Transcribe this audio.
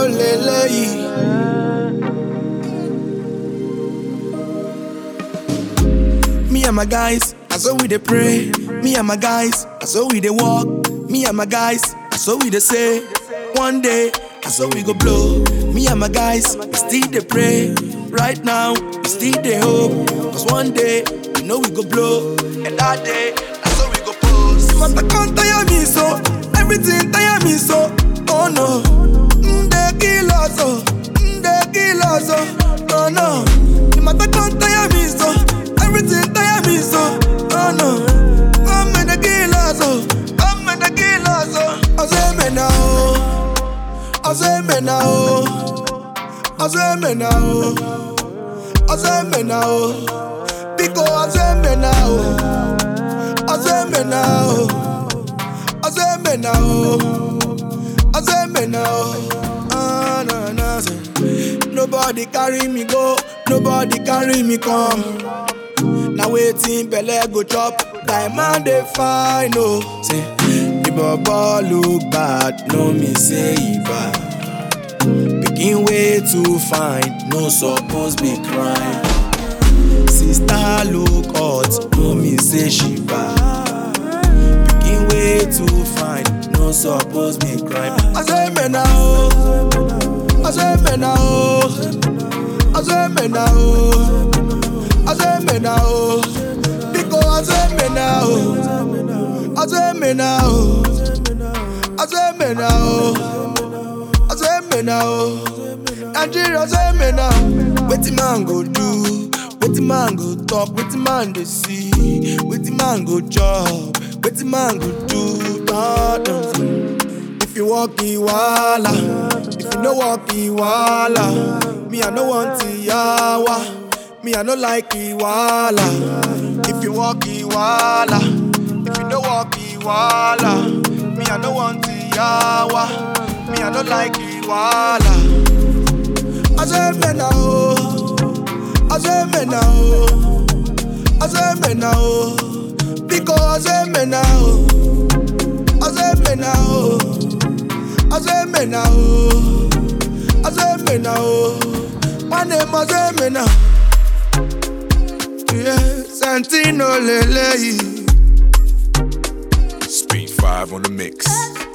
lélẹ́yìí. Me and my guys, as so we dey pray. Me and my guys, as so we dey walk. Me and my guys, as so we dey say. One day, as so we go blow. Me and my guys, we still dey pray. Right now, we still dey hope. Cause one day, we know we go blow. And that day, that's so we go post. Matter can't tire me so. Everything tire me so. Oh no. Mm, they kill us, oh. Mm, they kill us, oh. Oh no. The matter can't tire me so. Everything tire me so. Oh no. Come and they kill us, oh. Come and they kill us, oh. I say me now. I say me now. I say me now. I say me now. Because I say me now. I say me now. I say me now. I say me now. Ah, nah, nah, say. Nobody carry me go, nobody carry me come. Now waiting, belle go chop. Time man dey fine, oh. Say, the baba look bad, no me say he bad. Pikin way too fine, no suppose be crying. Sister look hot, no me say she bad. Pikin way too fine, no suppose be crying. I say me now, I say me now, I say me now, I say me now, because I say me now, I say me now, I say me now, I say me now, Nigeria say me now, wetin man go do? Wetin man go talk, wetin man dey see, wetin man go chop, wetin man go do, God knows. If you walk Iwala, if you no walk Iwala, me I no want Iyawa, me I no like Iwala. If you walk Iwala, if you no walk Iwala, me I no want Iyawa, me I no like Iwala. I say me now, I say me now, I say me now, because I say me now, I say me now, I say me now, I say me now, my name I say me now, yeah, Santino Lele. Speed 5 on the mix.